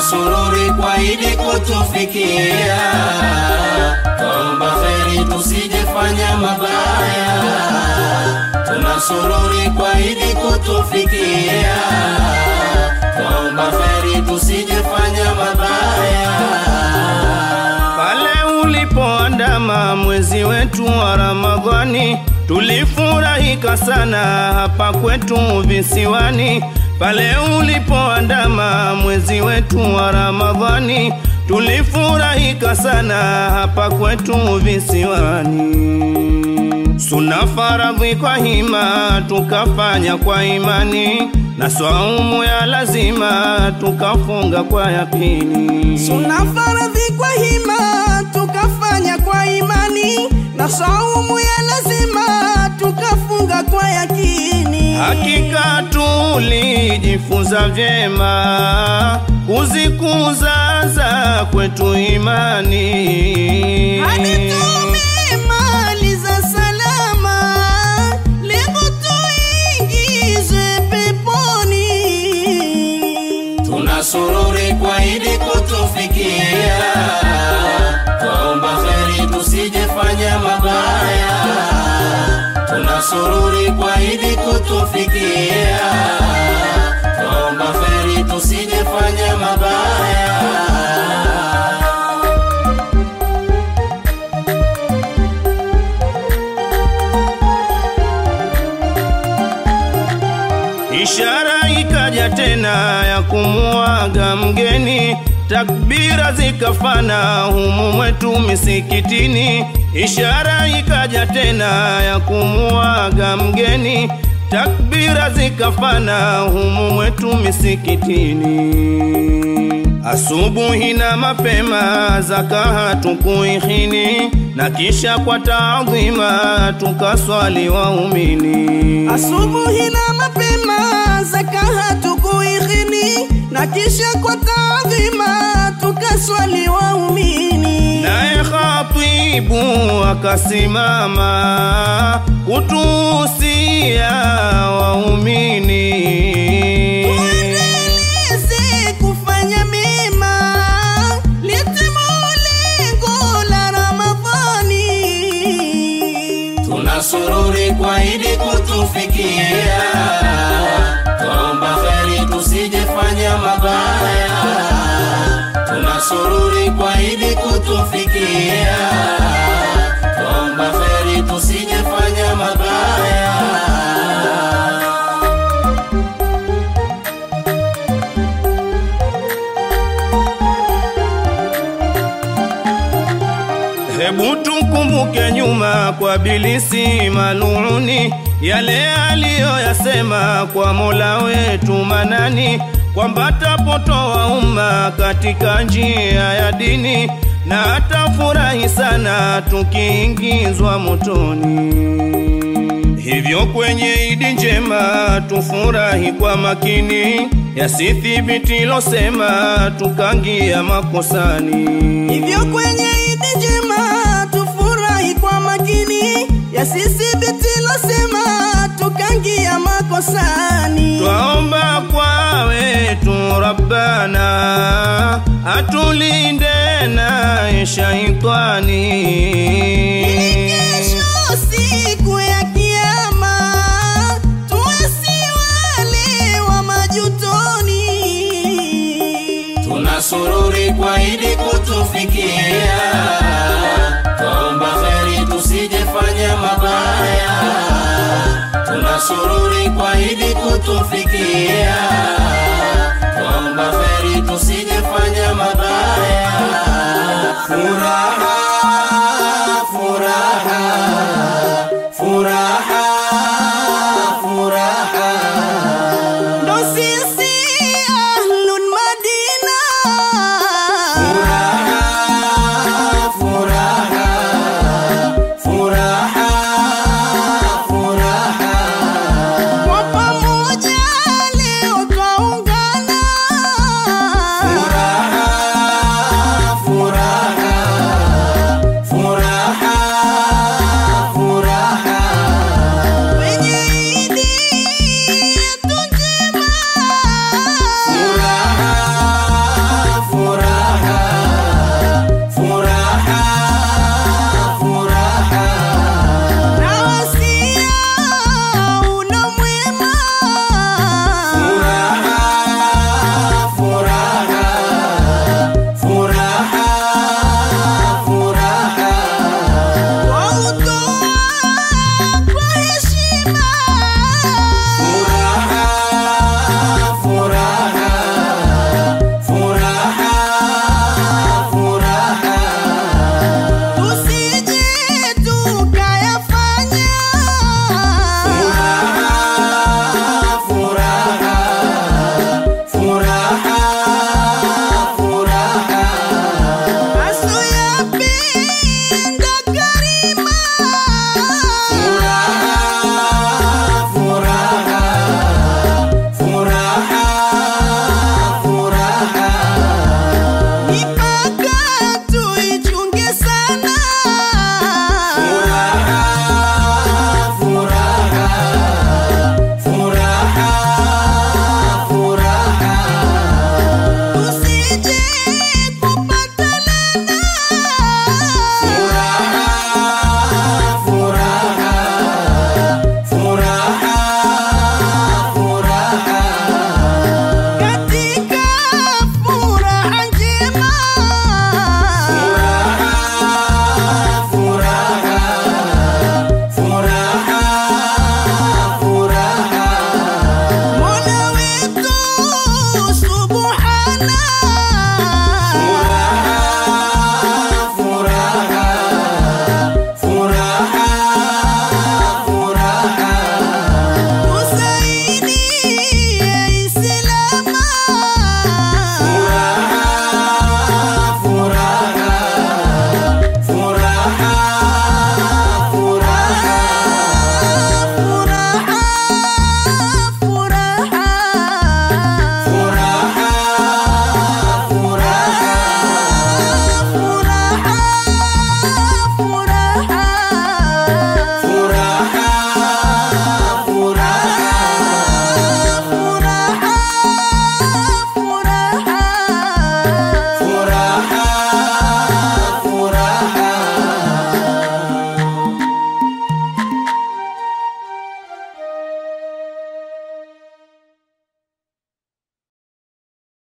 tunasururi kwa idi kutufikia, twaomba kheri tusijefanya mabaya, tunasururi kwa idi kutufikia, twaomba kheri tusijefanya mabaya. Pale ulipoandama mwezi wetu wa Ramadhani, tulifurahika sana hapa kwetu visiwani. Pale ulipoandama mwezi wetu wa Ramadhani, tulifurahika sana hapa kwetu visiwani. Suna faradhi kwa hima tukafanya kwa imani, na swaumu ya lazima tukafunga kwa yakini. Suna faradhi kwa hima tukafanya kwa imani, na saumu ya lazima tukafunga kwa yakini. Hakika tulijifunza vyema kuzikuza za kwetu imani. Hadi tumemaliza salama, lengo tuingizwe peponi. tunasururi kwa idi kutufikia, twaomba kheri tusijefanya mabaya, tunasururi kwa idi kutufikia, twaomba kheri tusijefanya mabaya. Ishara ikaja tena ya kumuaga mgeni, takbira zikafana humu mwetu misikitini. Ishara ikaja tena ya kumuaga mgeni, takbira zikafana humu mwetu misikitini. Asubuhi na mapema zaka tukuihini, na kisha kwa taadhima tukaswali waumini. Asubuhi na mapema zaka tukuighini, na kisha kwa taadhima tukaswali waumini. Naye khatibu akasimama kutuhusia waumini. Tuendeleze kufanya mema, litimu lengo la Ramadhani. tunasururi kwa idi kutufikia, twaomba kheri tusijefanya mabaya, tunasururi kwa idi kutufikia, twaomba kheri tusijefanya mabaya. Hebu tukumbuke nyuma kwa bilisi maluni, yale aliyoyasema kwa Mola wetu Manani, kwamba tapotoa umma katika njia ya dini, na atafurahi sana tukiingizwa motoni. Hivyo kwenye idi njema tufurahi kwa makini, yasithibiti losema tukangia makosani. Hivyo kwenye idi njema tufurahi kwa makini, yasithibiti losema tukangia makosani. Twaomba kwa wetu Rabbana atulinde naye shaitani. Ili kesho siku ya kiyama tuwe si wale wa majutoni. tunasururi kwa idi kutufikia, twaomba kheri tusijefanya mabaya, tunasururi kwa idi kutufikia,